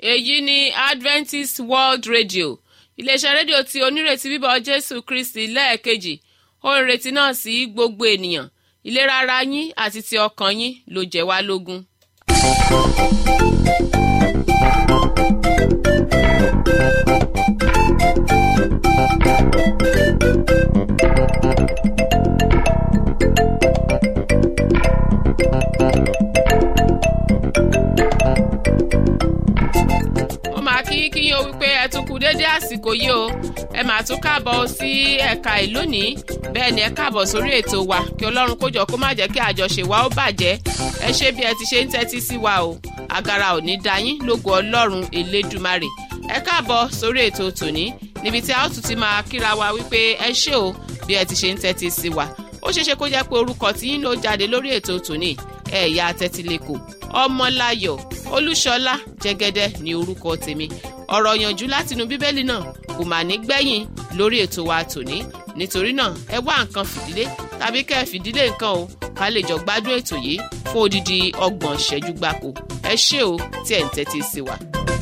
èyí ni adventist world radio iléeṣẹ́ rédíò tí onírètí bíbọ̀ jésù kristi lẹ́ẹ̀kejì ó ń retí náà sí gbogbo ènìyàn ìlera ara yín àti ti ọkàn yín ló jẹ́ wá lógún. ó máa kí kí yín o wípé ẹ tún kú déédé àsìkò yìí o ẹ máa tún káàbọ̀ sí ẹ̀ka ìlónìí bẹ́ẹ̀ ni ẹ káàbọ̀ sórí ètò wa kí ọlọ́run kó jọ kó má jẹ́ kí àjọṣe wa ó bàjẹ́ ẹ ṣe bí ẹ ti ṣe ń tẹ́tí sí wa o agara ò ní da yín lógo ọlọ́run elédùmarè ẹ káàbọ̀ sórí ètò tòní níbi tí a ó tún ti máa kíra wa wípé ẹ ṣé o bí ẹ ti ṣe ń tẹ́tí sí wa ó ṣeéṣe kó jẹ́ pé orúkọ tí yín ló jáde lórí ètò tòní ẹ̀yà tẹ́tílẹ̀kọ̀ ọmọláyọ̀ olúṣọlá jẹ́gẹ́dẹ́ ní orúkọ tèmi ọ̀rọ̀ yànjú látinú bíbélì náà kò mà ní gbẹ̀yìn lórí ètò wa tòní nítorí náà ẹ wá nǹkan fìdílé tàbí kẹ́ ẹ fìdílé nǹkan o ká lè jọ gbádùn ètò yìí fún odidi ọgbọ̀n ìṣẹ́jú gbáko ẹ ṣé o tí ẹ̀ ń tẹ́tí sí wa.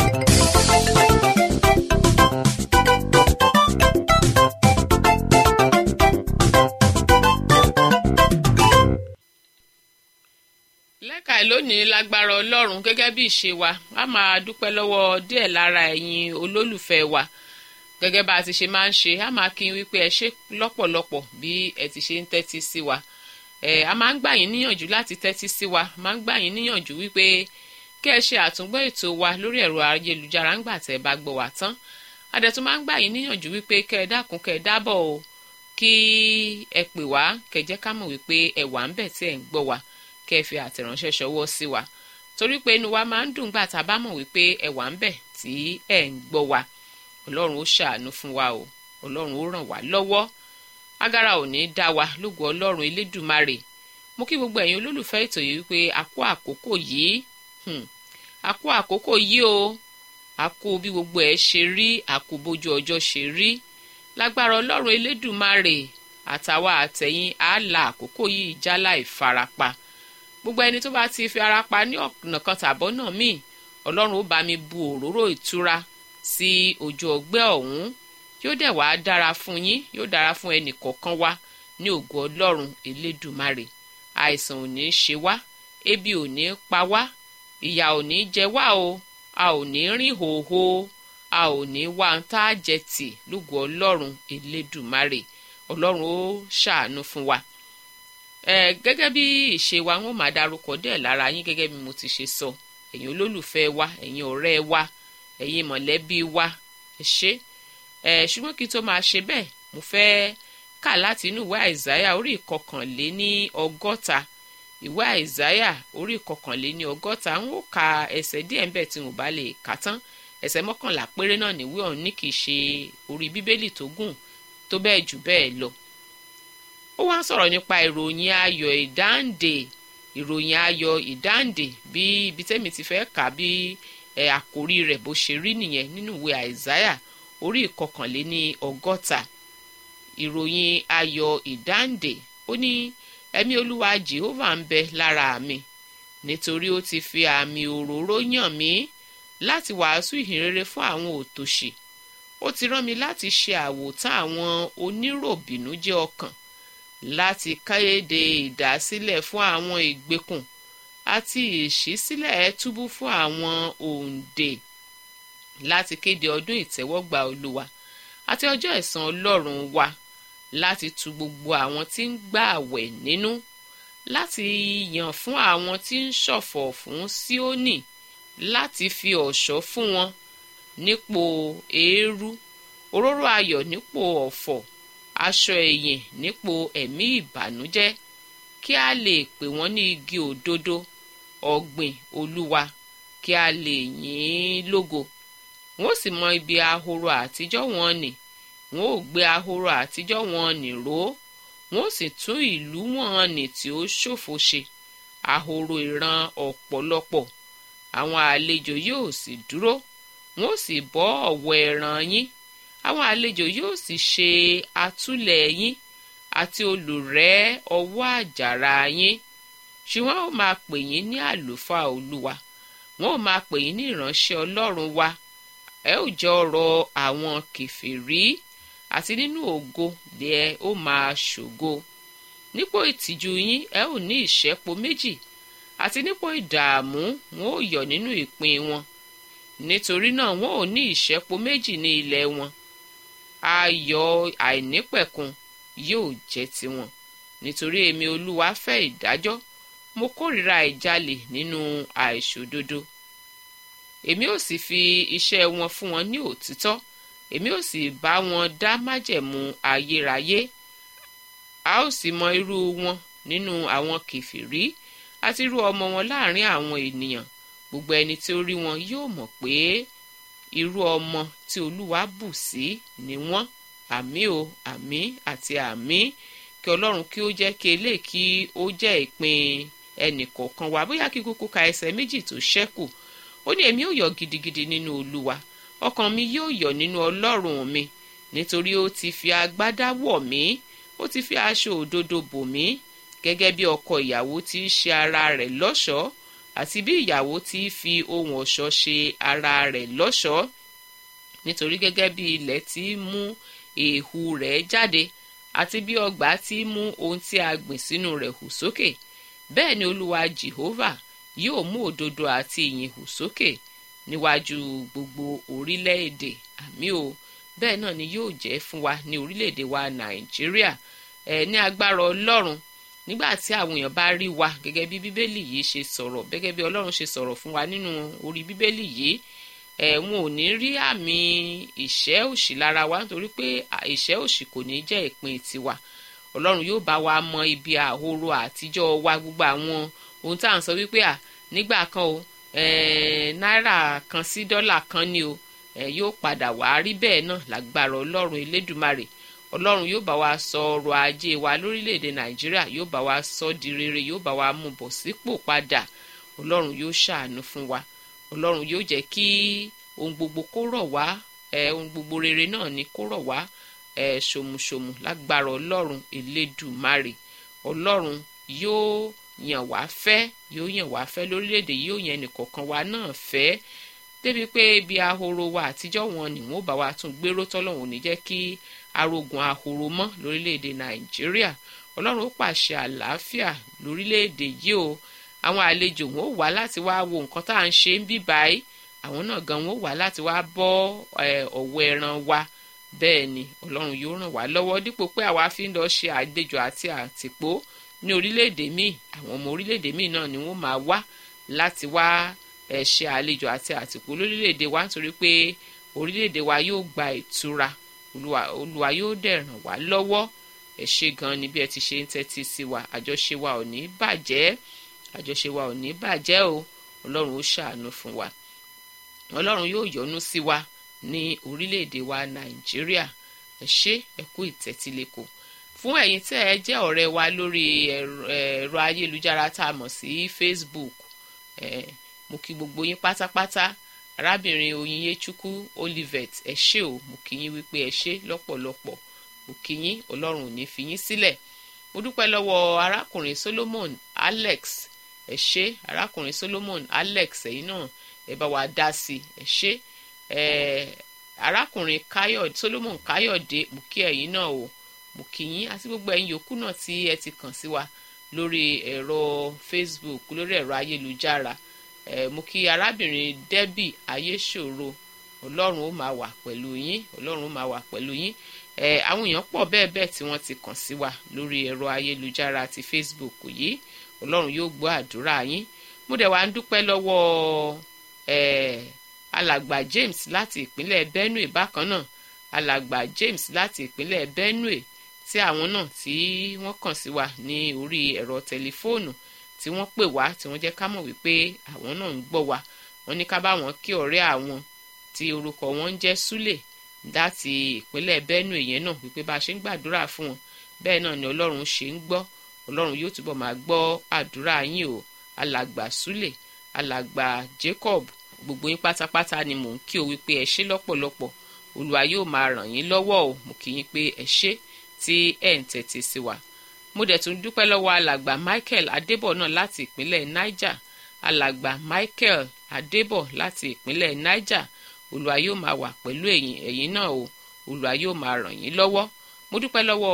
lẹ́ka ẹ̀ lónìí lágbára ọlọ́run gẹ́gẹ́ bí ìṣe wa a máa dúpẹ́ lọ́wọ́ díẹ̀ lára ẹ̀yin olólùfẹ́ wa gẹ́gẹ́ bá a ti ṣe máa ń ṣe a máa kí n wípé ẹ ṣe lọ́pọ̀lọpọ̀ bí ẹ ti ṣe ń tẹ́tí sí wa ẹ a máa ń gbà yín níyànjú láti tẹ́tí sí wa máa ń gbà yín níyànjú wípé kí ẹ ṣe àtúngbọ́ ètò wa lórí ẹ̀rọ ayélujára ńgbà tẹ́ ẹ bá gbọ́ wa tán adẹ̀tún máa ń gbà yín níyànjú wípé kẹ́ ẹ dákun kẹ́ ẹ dábọ̀ o kí ẹ pè wá kẹ́ jẹ́ ká mọ̀ wípé ẹ wà ń bẹ̀ tí ẹ ń gbọ́ wa kẹ́ ẹ fi àtẹ̀ránṣẹ́ ṣọwọ́ sí wa torí pé inú wa máa ń dùn gbà tá a bá mọ̀ wípé ẹ wà ń bẹ̀ tí ẹ ń gbọ́ wa ọlọ́run ó ṣàánú fún wa o ọlọ́run ó ràn wá lọ́wọ́ agara ò ní dá wa lógo ọlọ́run elédùmarè mo kí gbogbo ẹ̀yin olólùfẹ́ ètò yìí wípé a kú àkókò yìí a kú àkókò yìí o a kú bí gbogbo ẹ̀ ṣe rí a kú bójú ọjọ́ ṣe rí lágbára ọlọ́run elédùmarè àtàwa àtẹ̀yìn á la àkókò yìí jálá ìfarapa gbogbo ẹni tó bá ti fi ara pa ní ọ̀nà kan tàbọ̀ náà míì ọlọ́run ó bá mi bu òróró ìtura sí ojú ọgbẹ́ ọ̀hún yóò dẹ̀ wá dára fún yín yóò dára fún ẹnì kọ̀ọ̀kan wa ní ògo ọlọ́run elédùmarè àìsàn ò ní ṣe wá ebi ò ní pa wá ìyà ò ní jẹ wá o a ò ní rìn hòhò a ò ní wá ń tá a jẹ tì lógo ọlọ́run elédùmarè ọlọ́run ó ṣàánú fún wa ẹ gẹ́gẹ́ bí ìṣe wa wọn máa darúkọ díẹ̀ lára yín gẹ́gẹ́ bí mo ti ṣe sọ ẹ̀yin olólùfẹ́ wa ẹ̀yin ọ̀rẹ́ wa ẹ̀yin mọ̀lẹ́bí wa ẹ ṣé ẹ ṣùgbọ́n kí n tó máa ṣe bẹ́ẹ̀ mo fẹ́ kà láti inú ìwé àìsáyà orí ìkọkànléní ọgọ́ta ìwé àìsáyà orí ìkọkànléní ọgọ́ta ń ó ka ẹsẹ̀ díẹ̀ ńbẹ̀ tí mo bá lè kà tán ẹsẹ̀ mọ́kànlá péré náà níwé ọ̀hún ní kì í ṣe orí bíbélì tó gùn tó bẹ́ẹ̀ jù bẹ́ẹ̀ lọ ó wá ń sọ̀rọ̀ nípa ìròyìn ayọ̀ ìdáǹdè ìròyìn ayọ̀ ìdáǹdè bí ibi tẹ́mi ti fẹ́ kà bí ẹ̀ àkórí rẹ̀ bó ṣe rí nìyẹn nínú ìwé àìsáyà orí ìkọkànléní ọgọ́ta ìròyìn ayọ̀ ìdáǹdè ó ní ẹ̀mí olúwa jehova ń bẹ lára mi nítorí ó ti fi àmì òróró yàn mí láti wàásù ìhìnrere fún àwọn òtòṣì ó ti rán mi láti ṣe àwòtán àwọn oníròbìnújẹ́ ọkàn láti kéde ìdásílẹ̀ fún àwọn ìgbèkùn àti ìṣísílẹ̀ túbú fún àwọn òǹdè láti kéde ọdún ìtẹ́wọ́gbà olúwa àti ọjọ́ ẹ̀san ọlọ́run wa láti tu gbogbo àwọn tí ń gbà àwẹ̀ nínú láti yàn fún àwọn tí ń ṣọ̀fọ̀ fún síónì láti fi ọ̀ṣọ́ fún wọn nípò eérú òróró ayọ̀ nípò ọ̀fọ̀ aṣọ ẹ̀yìn nípò ẹ̀mí ìbànújẹ́ kí a lè pè wọ́n ní igi òdodo ọ̀gbìn olúwa kí a lè yìn ín lógo wọ́n sì mọ ibi ahoro àtijọ́ wọn nì wọ́n ò gbé ahoro àtijọ́ wọn nì ró wọ́n sì tún ìlú wọn nì tí ó ṣòfò ṣe ahoro ìran ọ̀pọ̀lọpọ̀ àwọn àlejò yóò sì dúró wọ́n sì bọ́ ọ̀wọ́ ẹran yín àwọn àlejò yóò sì ṣe àtúlẹ̀ yín àti olùrẹ́ ọwọ́ àjàrà yín ṣùgbọ́n ó máa pè yín ní àlùfáà olúwa wọn ò máa pè yín ní ìránṣẹ́ ọlọ́run wa ẹ ò jẹ́ ọ̀rọ̀ àwọn kèfèrí àti nínú ògo lẹ ó máa ṣògo nípò ìtìjú yín ẹ ò ní ìṣẹ́po méjì àti nípò ìdààmú wọn ò yọ̀ nínú ìpín wọn nítorí náà wọn ò ní ìṣẹ́po méjì ní ilẹ̀ wọn ayọ̀ àìnípẹ̀kun yóò jẹ́ tiwọn nítorí èmi olúwa fẹ́ ìdájọ́ mo kórìíra ìjalè nínú àìṣòdodo èmi ò sì fi iṣẹ́ wọn fún wọn ní òtítọ́ èmi ò sì bá wọn dá májẹ̀mú ayérayé a ó sì mọ irú wọn nínú àwọn kìfìrí àti irú ọmọ wọn láàrin àwọn ènìyàn gbogbo ẹni tí ó rí wọn yóò mọ̀ pé irú ọmọ tí olúwa bù sí ni wọ́n àmì o àmì àti àmì kí ọlọ́run kí ó jẹ́ kí eléyìí kí ó jẹ́ ìpín ẹnìkọ̀ọ̀kan wa bóyá kí kúkú ka ẹsẹ̀ méjì tó ṣẹ́kù ó ní èmi ò yọ̀ gidigidi nínú olúwa ọkàn mi yóò yọ̀ nínú ọlọ́run mi nítorí ó ti fi agbádá wọ̀ mí ó ti fi aṣọ òdodo bò mí gẹ́gẹ́ bí ọkọ ìyàwó ti ṣe ara rẹ̀ lọ́ṣọ̀ọ́ àti bí ìyàwó ti fi ohun ọ̀ṣọ́ ṣe ara rẹ̀ lọ́ṣọ̀ọ́ nítorí gẹ́gẹ́ bí ilẹ̀ ti mú èèhù rẹ̀ jáde àti bí ọgbà ti mú ohun tí a gbìn sínú rẹ̀ hù sókè bẹ́ẹ̀ ni olúwa jehovah yóò mú òdodo àti ìyìn hù sókè níwájú gbogbo orílẹ̀-èdè àmì o bẹ́ẹ̀ náà ni yóò jẹ́ fún wa ní orílẹ̀-èdè wa nàìjíríà ẹ̀ ní agbára ọlọ́run nígbà tí àwọn èèyàn bá rí wa gẹ́gẹ́ bí bíbélì yìí ṣe sọ̀rọ̀ gẹ́gẹ́ bí ọlọ́run ṣe sọ̀rọ̀ fún wa nínú orí bíbélì yìí ẹ̀ wọn ò ní rí àmì ìṣẹ́ òṣì lára wa nítorí pé ìṣẹ́ òṣì kò ní jẹ́ ìpín tiwa ọlọ́run yóò bá wa mọ ibi àhoro àtijọ́ wa gbogbo àwọn ohun tá à ń sọ wípé à nígbà kan o náírà kan sí dọ́là kan ni o yóò padà wá rí bẹ́ẹ̀ náà lágbára ọlọ́run elédùmarè ọlọ́run yóò bá wa sọ ọrọ̀ ajé wa lórílẹ̀‐èdè nàìjíríà yóò bá wa sọ di rere yóò bá wa mú bọ̀ sípò padà ọlọ́run yóò ṣàánú fún wa ọlọ́run yóò jẹ́ kí ohun gbogbo kó rọ̀ wá ohun gbogbo rere náà ni kó rọ̀ wá ṣòmùṣòmù lágbára ọlọ́run elédùmarè ọlọ́run yóò yàn wá fẹ́ yóò yàn wá fẹ́ lórílẹ̀‐èdè yóò yàn ẹnìkọ̀ọ̀kan wa náà fẹ́ débi pé ibi ahoro wa àtijọ́ wọn ni wọ́n bá wa tún gbéró tọ́lọ́run ò ní jẹ́ kí arógun ahoro mọ́ lórílẹ̀‐èdè nàìjíríà ọlọ́run ó pàṣẹ àlàáfíà lórílẹ̀‐èdè yìí o àwọn àlejò wọn ò wá láti wá wo nǹkan tá à ń ṣe ń bí báyìí àwọn náà gan wọn ò wá láti wá bọ́ ọ̀wọ́ ẹran wa bẹ́ẹ̀ ni ọlọ́run yóò ràn wá lọ́wọ́ dípò pé àwa fi ń lọ ṣe àlejò àti àtìpó ní orílẹ̀-èdè míì àwọn ọmọ orílẹ̀-èdè míì náà ni wọ́n máa wá láti wá ẹ̀ ṣe àlejò àti àtìpó lórílẹ̀-èdè wa nítorí pé orílẹ̀-èdè wa yóò gba ìtura olúwa yóò dẹ̀ ràn wá lọ́wọ́ ẹ ṣe gan ni bí ẹ ti ṣe ń tẹ́tí sí wa àjọṣe wa ò ní bàjẹ́ àjọṣe wa ò ní bàjẹ́ o ọlọ́run ó ṣàánú fún wa ọlọ́run yóò yọ́nú sí wa ní orílẹ̀-èdè wa nàìjíríà ẹ ṣé ẹ kú ìtẹ́tílẹ́kọ̀ọ́ fún ẹ̀yin tẹ́ ẹ jẹ́ ọ̀rẹ́ wa lórí ẹ̀rọ ayélujára tá a mọ̀ sí facebook mo kí gbogbo yín pátápátá arábìnrin oyinyechuku olivet ẹ ṣé o mo kí yín wípé ẹ ṣé lọ́pọ̀lọpọ̀ mo kí yín ọlọ́run ò ní fi yín sílẹ̀ mo dúpẹ́ lọ́wọ́ arákùnrin solomon alex ẹ ṣé arákùnrin solomon alex ẹ̀yin náà ẹ bá wa dá sí ẹ ṣé arákùnrin káyọ̀dé solomon káyọ̀dé mo kí ẹ̀yin náà o mo kí yín àti gbogbo ẹ̀yin yòókù náà tí ẹ ti kàn sí wa lórí ẹ̀rọ facebook lórí ẹ̀rọ ayélujára ẹ mo kí arábìnrin debbie ayéṣòro ọlọ́run ó máa wà pẹ̀lú yín ọlọ́run ó máa wà pẹ̀lú yín ẹ àwọn èèyàn pọ̀ bẹ́ẹ̀ bẹ́ẹ̀ tí wọ́n ti kàn sí wa lórí ẹ̀rọ ayélujára ti facebook yìí ọlọ́run yóò gbọ́ àdúrà yín mo dẹ̀ wá ń dúpẹ́ lọ́wọ́ ẹ alàgbà james láti ìpínlẹ̀ benue bákan náà alàgbà james láti ìpínlẹ̀ benue tí àwọn náà tí wọ́n kàn sí wa ní orí ẹ̀rọ tẹlifóònù tí wọ́n pè wá tí wọ́n jẹ́ ká mọ̀ wípé àwọn náà ń gbọ́ wa wọ́n ní ká bá wọn kí ọ̀rẹ́ àwọn tí orúkọ wọn ń jẹ́ súlè láti ìpínlẹ̀ benue yẹn náà wípé bá a ṣe ń gbàdúrà fún wọn bẹ́ẹ̀ náà ni ọlọ́run ṣe ń gbọ́ ọlọ́run yóò túbọ̀ máa gbọ́ àdúrà yín o alàgbà súlè alàgbà jacob gbogbo yín pátápátá ni mò ń kí o wípé ẹ ṣé lọ́pọ̀lọpọ̀ olúwa yóò máa ràn yín lọ́wọ́ o mo kí yín pé ẹ ṣé tí ẹ̀ ń tẹ̀tí sí wa mo dẹ̀ tún dúpẹ́ lọ́wọ́ alàgbà michael adébọ̀ náà láti ìpínlẹ̀ niger alàgbà michael adébọ̀ láti ìpínlẹ̀ niger olùwà yóò máa wà pẹ̀lú ẹ̀yin ẹ̀yin náà o olùwà yóò máa ràn yín lọ́wọ́ mo dúpẹ́ lọ́wọ́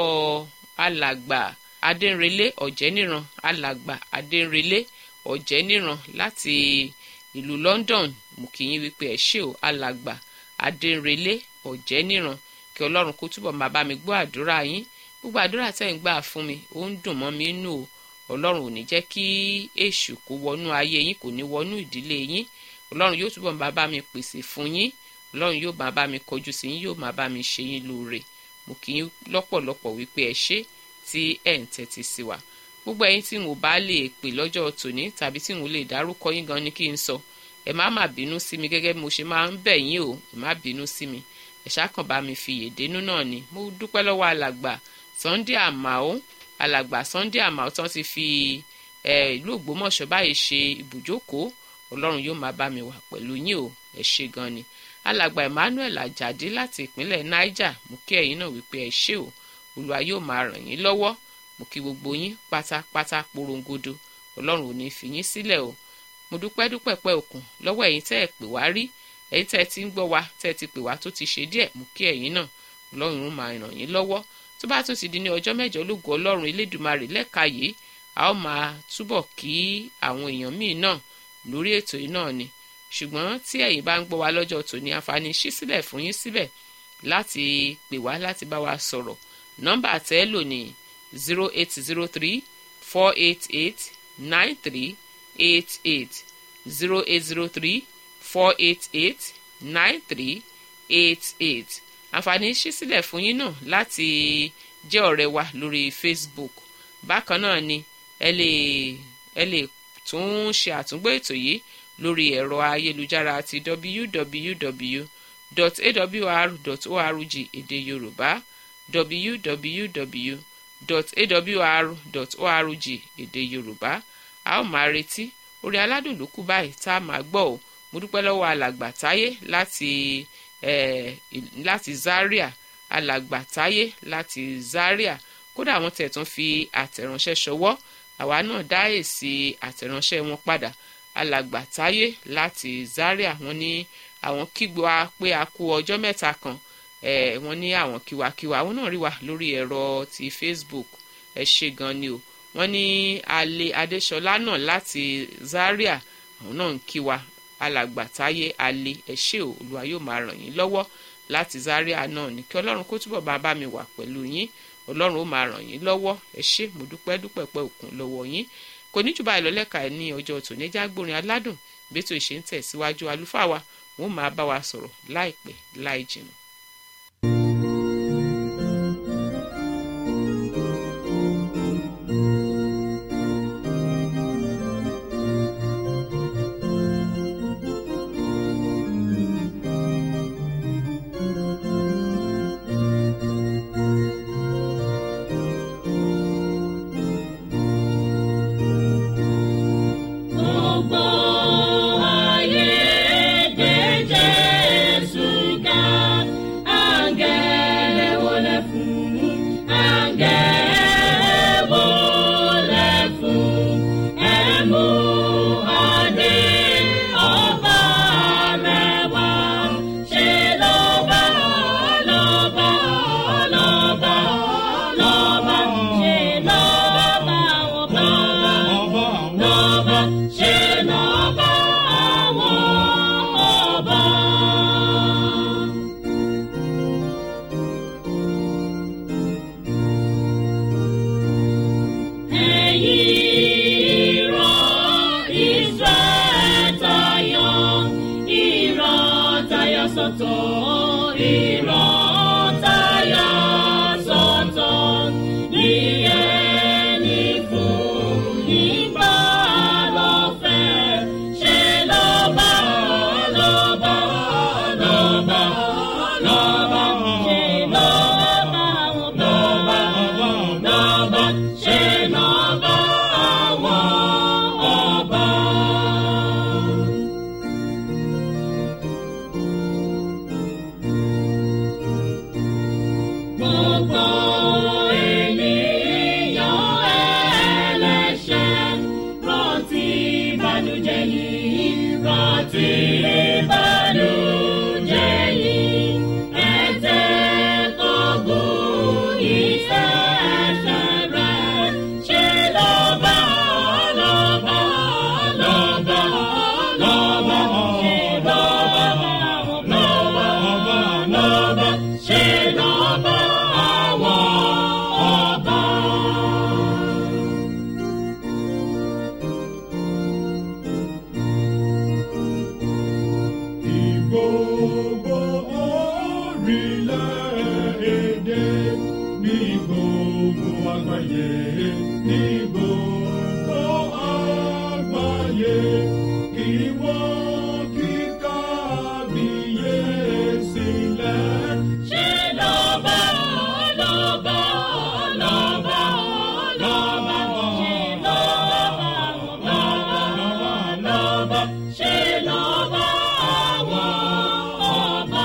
alàgbà adẹ́nrelé ọ̀jẹ́níran alàgbà adẹ́nrelé ọ̀jẹ́níran láti ìlú london mo kí yín wípé ẹ ṣé o alàgbà adẹ́nrelé ọ̀jẹ́níran kí ọlọ́run kó túbọ̀ máa bá mi gbọ́ àdúrà yín gbogbo àdúrà tẹ́ ń gbà fún mi ó ń dùn mọ́ mi nù o ọlọ́run ò ní jẹ́ kí èṣù kó wọnú ayé yín kò ní wọnú ìdílé yín ọlọ́run yóò túbọ̀ máa bá mi pèsè fún yín ọlọ́run yóò máa bá mi kọjú sí yín yóò máa bá mi ṣe yín lóore mo kì í lọ́pọ̀lọpọ̀ wípé ẹ ṣé tí ẹ̀ ń tẹ́tí sí wa gbogbo ẹ̀yin tí n ò bá lè pè lọ́jọ́ tòní tàbí tí n ò lè dárúkọ yín gan ni kí n sọ ẹ má má bínú sí mi gẹ́gẹ́ bí mo ṣe máa ń bẹ̀ yín o ẹ má bínú sí mi ẹ ṣáàkàn bá mi fi yèdénú náà ni mo dúpẹ́ lọ́wọ́ alàgbà Sunday Àmàó alàgbà Sunday Àmàó tán ti fi ìlú Ògbómọ̀ṣọ́ báyìí ṣe ibùjókòó Ọlọ́run yóò máa bá mi wà pẹ̀lú yín o ẹ ṣé gan ni alàgbà Emmanuel Ajadi láti ìpínlẹ̀ Niger mo kí ẹ̀yin náà wípé ẹ ṣé o Olúwa yóò máa ràn yín lọ́wọ́ mo kí gbogbo yín pátápátá porongodo Ọlọ́run ò ní fi yín sílẹ̀ o mo dúpẹ́ dúpẹ́ pẹ́ òkun lọ́wọ́ ẹ̀yin tẹ́ ẹ pè wá rí ẹ̀yin tẹ́ ẹ ti ń gbọ́ wa tẹ́ ẹ ti pè wá tó ti ṣe díẹ̀ mo kí ẹ̀yin náà Ọlọ́run ó máa ràn yín lọ́wọ́ tó bá tún ti di ní ọjọ́ mẹ́jọ ológo Ọlọ́run Elédùmarè lẹ́ka yìí a ó máa túbọ̀ kí àwọn èèyàn míì náà lórí ètò yìí náà ni ṣùgbọ́n tí ẹ̀yin bá ń gbọ́ wa lọ́jọ́ tòní àǹfààní ṣí sílẹ̀ fún yín síbẹ̀ láti pè wá láti bá wa sọ̀rọ̀ nọ́mbà tẹ́ ẹ lò ní zero eight zero three four eight eight nine three eight eight zero eight zero three four eight eight nine three eight eight àǹfààní ṣí sílẹ̀ fún yín náà láti jẹ́ ọ̀rẹ́ wa lórí Facebook bákan náà ni ẹ lè ẹ lè tún ṣe àtúngbò ètò yìí lórí ẹ̀rọ ayélujára ti www.awr.org èdè Yorùbá www.awr.org èdè Yorùbá a ó máa retí orí aládùn ló kù báyìí tá a máa gbọ́ ò mo dúpẹ́ lọ́wọ́ alàgbà táyé láti eh, láti Zaria alàgbà táyé láti Zaria kódà àwọn tẹ̀ tún fi àtẹ̀ránṣẹ́ ṣọwọ́ àwa náà dá èsì àtẹ̀ránṣẹ́ wọn padà alàgbà táyé láti Zaria wọ́n ní àwọn kígbe wa pé a kú ọjọ́ mẹ́ta kan eh, wọ́n ní àwọn kíwakíwa àwọn náà rí wa lórí ẹ̀rọ ti Facebook ẹ ṣe gan ni o wọ́n ní alẹ́ adéṣọlá náà láti Zaria àwọn náà ń kí wa alàgbà táyé alẹ́ ẹ ṣé o olúwa yóò máa ràn yín lọ́wọ́ láti Zaria náà ní kí ọlọ́run kó túbọ̀ máa bá mi wà pẹ̀lú yín ọlọ́run ó máa ràn yín lọ́wọ́ ẹ ṣé mo dúpẹ́ dúpẹ́ pẹ́ òkun lọ́wọ́ yín kò ní jù báyìí lọ lẹ́ka ẹ̀ ní ọjọ́ tòníjà gbórin aládùn bẹ́tò ìṣe ń tẹ̀síwájú àlùfáà wa wọ́n máa bá wa sọ̀rọ̀ láìpẹ́ láì jìnnà. Gbogbo ayé gbé Jésù ga, àǹgẹ̀lẹ̀ wọlé fún, àǹgẹ̀lẹ̀ wọlé fún, ẹ mú adé ọba rẹ̀ wá. Ṣé lọ́ba, lọ́ba, lọ́ba, lọ́ba, ṣé lọ́ba àwọn bá lọ́ba ṣe lọ́ba àwọn ọba. Ẹ̀yin ìran Ísírẹ́lì tayọ, ìran tayọ sọ́tọ̀, ìran tayọ sọ́tọ̀. Ní ẹni fún nígbà lọ́fẹ̀, ṣe lọ́ba, lọ́ba, lọ́ba, lọ́ba, ṣe lọ́ba àwọn bàbá, lọ́ba, ṣe lọ́ba àwọn ọba. láti ìbànújẹ́ yìí ẹ̀jẹ̀ tó gùn ìṣẹ̀ṣẹ̀ rẹ̀ ṣe lọ́ba lọ́ba lọ́ba lọ́ba ṣe lọ́ba lọ́ba lọ́ba ṣe lọ́ba àwọn ọba. Ní gbogbo orílẹ̀-èdè, ní gbogbo àgbáyé, ní gbogbo àgbáyé, kí wọ́n kí kábíyèsí lẹ̀. ṣe lọ́ba lọ́ba lọ́ba lọ́ba ṣe lọ́ba lọ́ba lọ́ba ṣe lọ́ba àwọn ọba.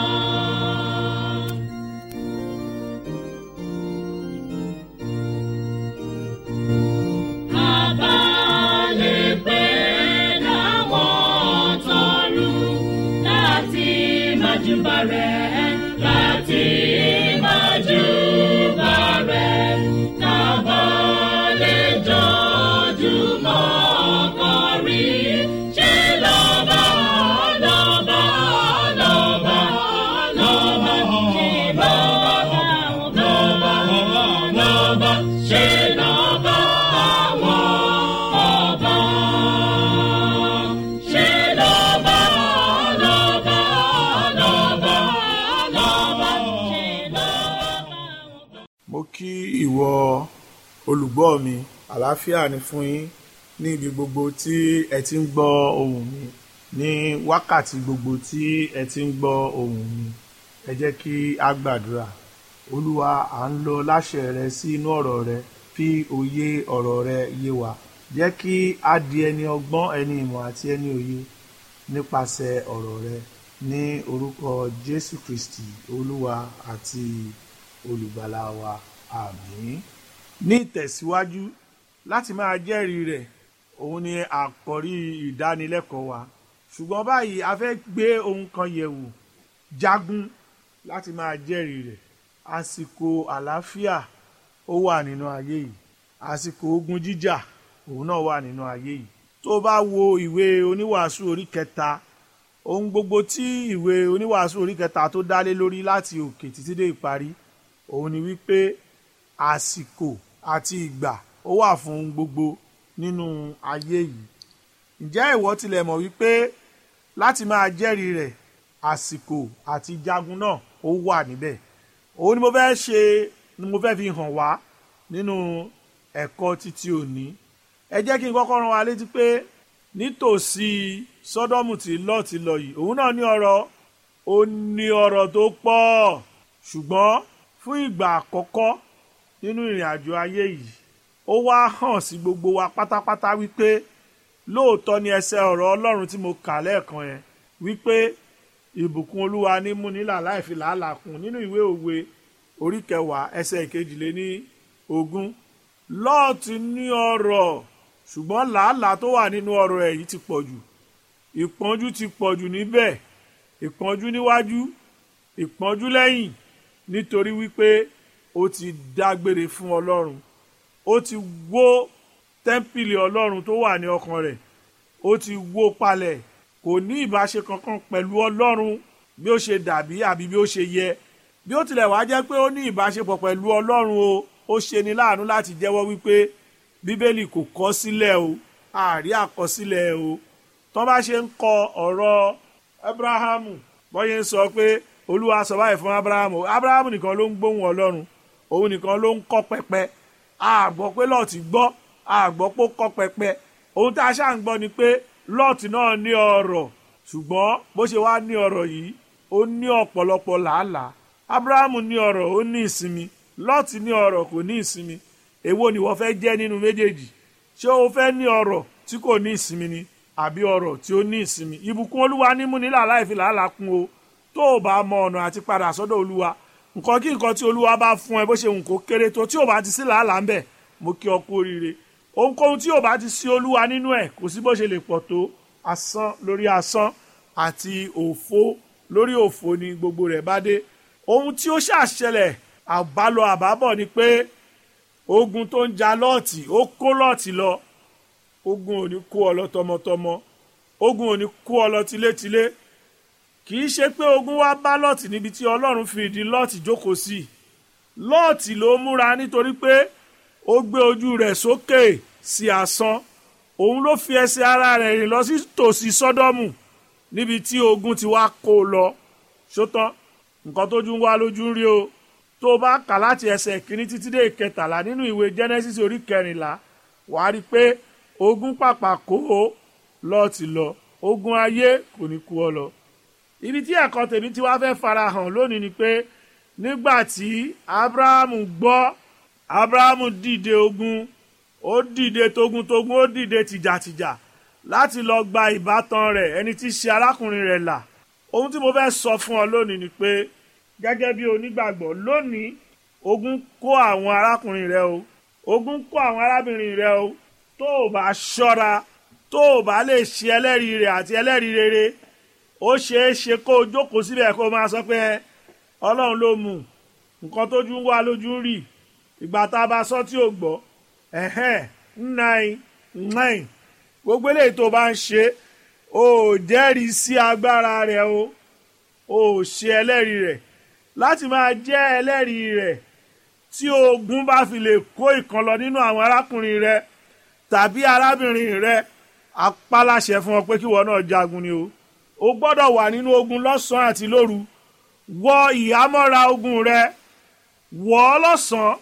Abalẹ̀ pé láwọn tọrùn láti májúbà rẹ̀ láti májúbà rẹ̀ kábàlẹ̀ jọjúmọ́ kọrin ṣe lọ́ba lọ́ba lọ́ba lọ́ba ṣe lọ́ba lọ́ba lọ́ba ṣe lọ́ba àwọn ọba ṣe lọ́ba lọ́ba lọ́ba lọ́ba ṣe lọ́ba. mo kí ìwọ olùgbọ́ mi àlàáfíà ni fún yín ní ibi gbogbo tí ẹ ti ń gbọ́ ohùn mi ní wákàtí gbogbo tí ẹ ti ń gbọ́ ohùn mi ẹ jẹ́ kí a gbàdúrà olúwa à ń lọ láṣẹ rẹ sí inú ọ̀rọ̀ rẹ fi òye ọ̀rọ̀ rẹ yé wa jẹ́ kí a di ẹni ọgbọ́n ẹni ìmọ̀ àti ẹni òye nípasẹ̀ ọ̀rọ̀ rẹ ní orúkọ jésù kristi olúwa àti olùgbàlà wa àmín ní ìtẹ̀síwájú láti máa jẹ́rìí rẹ̀ òun ni àkọ́rí ìdánilẹ́kọ̀ọ́ wa ṣùgbọ́n báyìí a fẹ́ gbé ohun kan yẹ̀wò jagun láti máa jẹ́rìí rẹ̀ àsìkò àlàáfíà ó wà nínú ayé yìí àsìkò ogun jíjà òun náà wà nínú ayé yìí tó bá wo ìwé oníwàásù orí kẹta ohun gbogbo tí ìwé oníwàásù orí kẹta tó dálé lórí láti òkè títí dé ìparí òun ni wípé àsìkò àti ìgbà ó wà fún ohun gbogbo nínú ayé yìí ǹjẹ́ ìwọ tilẹ̀ mọ̀ wípé láti máa jẹ́rìí rẹ̀ àsìkò àti jagun náà ó wà níbẹ̀ òun ni mo fẹ́ ṣe ni mo fẹ́ fi hàn wá nínú ẹ̀kọ́ títí òní ẹ jẹ́ kí n kọ́kọ́ rán wa létí pé nítòsí sọ́dọ́mù tí lọ́ọ̀tì lọ yìí òun náà ní ọ̀rọ̀ ó ní ọ̀rọ̀ tó pọ̀ ṣùgbọ́n fún ìgbà àkọ́kọ́ nínú ìrìn àjò ayé yìí ó wá hàn sí gbogbo wa pátápátá wípé lóòótọ́ ni ẹsẹ̀ ọ̀rọ̀ ọlọ́run tí mo kà lẹ́ẹ̀kan yẹn wípé ìbùkún olúwa ní múnilà láì fi làálàá kún nínú ìwé òwe orí kẹwàá ẹsẹ̀ ìkejìléní ogún lọ́ọ̀tì ní ọrọ̀ ṣùgbọ́n làálàá tó wà nínú ọrọ̀ ẹ̀ yìí ti pọ̀ jù ìpọ́njú ti pọ̀ jù níbẹ̀ ìpọ́njú níwájú ìpọ́njú lẹ́yìn nítorí wípé ó ti dágbére fún ọlọ́run ó ti wó tẹ́ḿpìlì ọlọ́run tó wà ní ọkàn rẹ̀ ó ti wó palẹ̀ kò ní ìbáṣe kankan pẹ̀lú ọlọ́run bí ó ṣe dàbí àbí bí ó ṣe yẹ bí ó tilẹ̀ wá jẹ́ pé ó ní ìbáṣepọ̀ pẹ̀lú ọlọ́run o ó ṣe ni láàánú láti jẹ́wọ́ wípé bíbélì kò kọ sílẹ̀ o àrí àkọsílẹ̀ o tọ́ bá ṣe ń kọ ọ̀rọ̀ abrahamu bọ́yẹ ń sọ pé olúwa sọ báyìí fún abrahamu abrahamu nìkan ló ń gbóhùn ọlọ́run òun nìkan ló ń kọ́ pẹpẹ àgbọ́ pé lọ́ọ̀tì gbọ́ àgbọ́ pé ó kọ́ pẹpẹ ohun tá a ṣáà ń gbọ́ ni pé lọ́ọ̀tì náà ní ọrọ̀ ṣùgbọ́n bó ṣe wá ní ọrọ̀ yìí ó ní ọ̀pọ̀lọpọ̀ làálàá abrahamu ní ọrọ̀ ó ní ìsinmi lọ́ọ̀tì ní ọrọ̀ kò ní ìsinmi èwo ni wọ́n fẹ́ jẹ́ nínú méjèèjì ṣé o fẹ́ ní ọrọ̀ tí kò ní ìsinmi ni àbí ọrọ̀ tí ó ní ìsinmi ìbùkún olúwa ní múnilà láì fi làálàá kún o tó o bá mọ ọ̀nà àti padà sọ́dọ̀ olúwa nǹkan kí nǹkan tí olúwa bá fún ẹ bó ṣe hùn kó kéré tó tí ò bá ti sí làálàá ń bẹ̀ mo kí ọ kú oríire ohunkóhun tí ò bá ti sí olúwa nínú ẹ̀ kò sí bó ṣe lè pọ̀ tó asán lórí asán àti òfo lórí òfo ni gbogbo rẹ̀ bá dé ohun tí ó ṣàṣẹlẹ̀ àbálọ àbábọ̀ ni pé ogun tó ń ja lọ́ọ̀tì ó kó lọ́ọ̀tì lọ ogun ò ní kó ọ lọ tọmọtọmọ ogun ò ní kó ọ lọ tilétilé kì í ṣe pé ogun wá bá lọ́ọ̀tì níbi tí ọlọ́run fi ìdí lọ́ọ̀tì jókòó sí lọ́ọ̀tì ló múra nítorí pé ó gbé ojú rẹ̀ sókè sí asán òun ló fi ẹsẹ̀ ara rẹ̀ rìn lọ sí tòsí sọ́dọ́mù níbi tí ogun ti wá kó o lọ ṣótán nǹkan tójú ń wá lójú ń rí o tó o bá kà láti ẹsẹ̀ kìíní títí dé ìkẹtàlá nínú ìwé genesis orí kẹrìnlá wàá rí i pé ogun pàpà kó o lọ́ọ̀tì lọ ogun ayé kò ní kú ọ lọ ibi tí ẹ̀kọ́ tèmi ti wá fẹ́ farahàn lónìí ni pé nígbà tí abrahamu gbọ́ abrahamu dìde ogun ó dìde togun-togun ó dìde tìjàtìjà láti lọ gba ìbátan rẹ̀ ẹni tí í ṣe arákùnrin rẹ̀ là ohun tí mo fẹ́ sọ fún ọ lónìí ni pé gẹ́gẹ́ bí onígbàgbọ́ lónìí ogun kó àwọn arákùnrin rẹ o ogun kó àwọn arábìnrin rẹ o tó o bá ṣọ́ra tó o bá lè ṣe ẹlẹ́rìí rẹ̀ àti ẹlẹ́rìí rere ó ṣeé ṣe kó o jókòó síbẹ̀ kó o máa sọ pé ọlọ́run ló mú nǹkan tójú ń wá lójú ń rì ìgbà tá a bá sọ tí ò gbọ́ ẹ̀hẹ́n nine nine gbogbo eléyìí tó bá ń ṣe o ò jẹ́rìí sí agbára rẹ̀ o o ò ṣe ẹlẹ́rìí rẹ̀ láti máa jẹ́ ẹlẹ́rìí rẹ̀ tí ogun bá fi lè kó ìkan lọ nínú àwọn arákùnrin rẹ̀ tàbí arábìnrin rẹ̀ apáláṣẹ fún ọ pé kíwọ náà jagun ni o o gbọ́dọ̀ wà nínú ogun lọ́sàn-án àti lóru wọ ìhámọ́ra ogun rẹ wọ̀ ọ́ lọ́sàn-án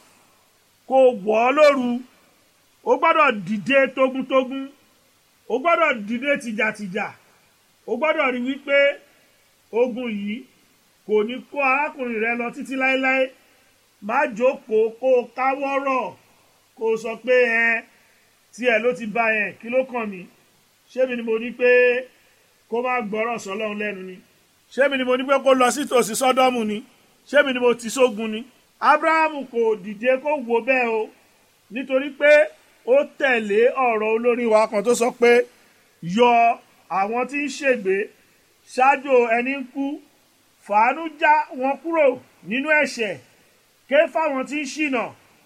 kó wọ̀ ọ́ lóru o gbọ́dọ̀ dìde tógúntógún o gbọ́dọ̀ dìde tìjàtìjà o gbọ́dọ̀ rí wípé ogun yìí kò ní kó arákùnrin rẹ lọ títí láéláé má jókòó kó o káwọ́rọ̀ kó o sọ pé ẹ tiẹ̀ ló ti bá yẹn kí ló kàn mí ṣé mi ni mo ní pé kó má gbọ́rọ̀ sọlọ́run lẹ́nu ni ṣé mi ni mo ní pé kó lọ sí tòsí sọ́dọ́mù ni ṣé mi ni mo ti sógun ni abrahamu kò dìde kó wo bẹ́ẹ̀ o nítorí pé ó tẹ̀lé ọ̀rọ̀ olórin wa kan tó sọ pé yọ àwọn tí ń ṣègbè ṣáájú ẹni ń kú fàánú já wọn kúrò nínú ẹ̀ṣẹ̀ ké fáwọn tí ń ṣìnà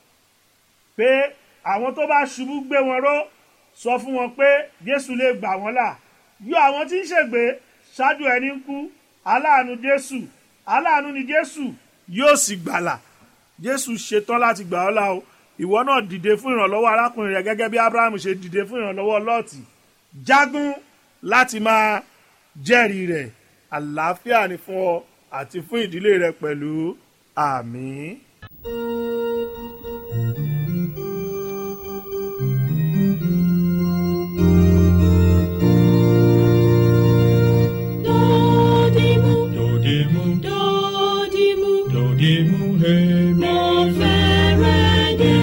pé àwọn tó bá ṣubú gbé wọn ró sọ fún wọn pé jésù lè gbà wọn là yọ àwọn tí ń ṣègbè ṣáájú ẹni ń kú aláàánú jésù aláàánú ni jésù yóò sì gbàlà jésù ṣetán láti gbà ọ́ là o ìwọ náà dìde fún ìrànlọ́wọ́ arákùnrin rẹ gẹ́gẹ́ bí abraham ṣe dìde fún ìrànlọ́wọ́ lọ́ọ̀tì jágún láti máa jẹ́rìí rẹ̀ àlàáfíà ni fún ọ àti fún ìdílé rẹ pẹ̀lú àmín. Dodimu, Dodimu, dodimu, dodimu, hemi. mo fẹ́rẹ̀ dé.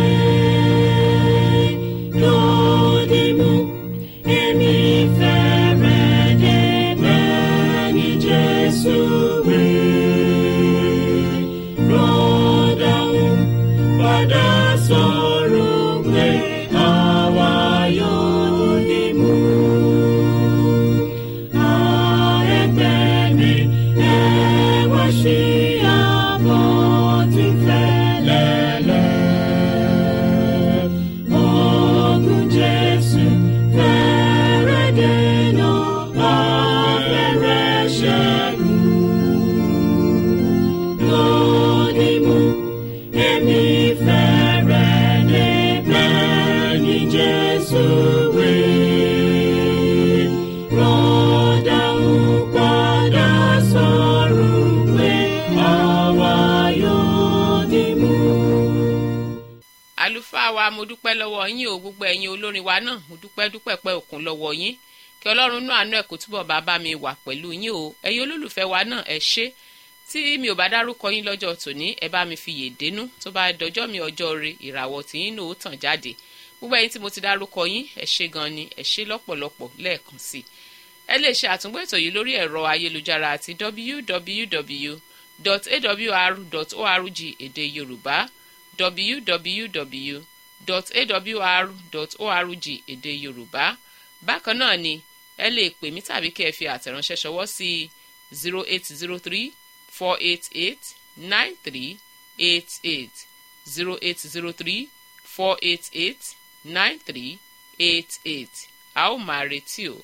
Dodimu, èmi fẹ́rẹ̀ dé bẹ́ẹ̀ ni Jésù wí. Rọ́dàún padà sọ̀rọ̀ pé àwa yóò dìmú. Ẹgbẹ́ mi, ẹ wá sí àbọ̀ tí fẹ́lẹ́lẹ́. Ogun Jésù fẹ́rẹ̀ dènà afẹ́rẹ́ ṣẹ́gun. Lódìmú, èmi fẹ́rẹ̀ dé bẹ́ẹ̀ ni Jésù wí. Rọ́dà ń padà sọ̀rọ̀ pé àwa yóò dìmú. àlùfáà wa mo dúpẹ́ lọ́wọ́ yín o gbogbo ẹ̀yin olórin wa náà mo dúpẹ́ dúpẹ́ pẹ́ òkun lọ́wọ́ yín kí ọlọ́run náà àánú ẹ̀ kó túbọ̀ bá bá mi wà pẹ̀lú yín o ẹ̀yin olólùfẹ́ wa náà ẹ ṣé tí mi ò bá dárúkọ yín lọ́jọ́ tòní ẹ bá mi fi yèdénú tó bá dọjọ́ mi ọjọ́ re ìràwọ̀ tí yín náà ó tàn jáde gbogbo ẹ̀yin tí mo ti dárúkọ yín ẹ ṣé gan ni ẹ ṣé lọ́pọ̀lọpọ̀ lẹ́ẹ̀kan sí i ẹ lè ṣe àtúngbò ètò yìí lórí ẹ̀rọ ayélujára àti www.awr.org èdè yorùbá www.awr.org èdè yorùbá bákan náà ni ẹ lè pè mí tàbí kí ẹ fi àtẹ̀ránṣẹ́ ṣọwọ́ sí zero eight zero three four eight eight nine three eight eight zero eight zero three four eight eight nine three eight eight a ó máa retí o.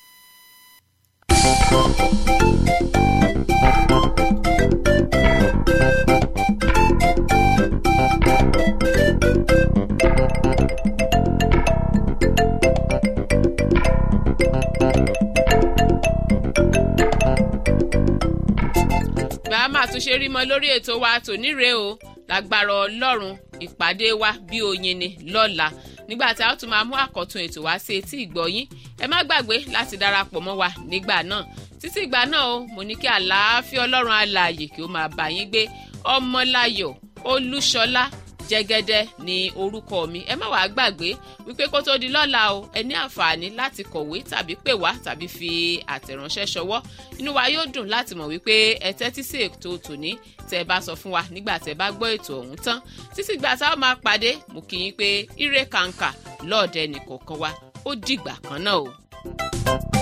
bá a máa tún ṣe rí mọ lórí ètò wa tòní rèé o lágbára ọlọ́run ìpàdé wa bí oyin ni lọ́la nígbà tí a ó tún máa mú àkọ́tún ètò wá sí etí ìgbọ́yín ẹ má gbàgbé láti darapọ̀ mọ́ wa nígbà náà títí ìgbà náà o mo ní kí àlàáfíà ọlọ́run alààyè kí ó máa bá yín gbé ọmọláyọ̀ olúṣọlá jẹ́gẹ́dẹ́ ní orúkọ mi ẹ má wàá gbàgbé wípé kó tó di lọ́la o ẹ ní àǹfààní láti kọ̀wé tàbí pè wá tàbí fi àtẹ̀ránṣẹ́ ṣọwọ́ inú wa yóò dùn láti mọ̀ wípé ẹ tẹ́tí sí ètò tòní tẹ́ ẹ bá sọ fún wa nígbà tẹ́ ẹ bá gbọ́ ètò ọ̀hún tán títí gbà tá a máa pàdé mo kì í pé ire kàǹkà lọ́ọ̀dẹ nìkọ̀ọ̀kan wa ó dìgbà kan náà o.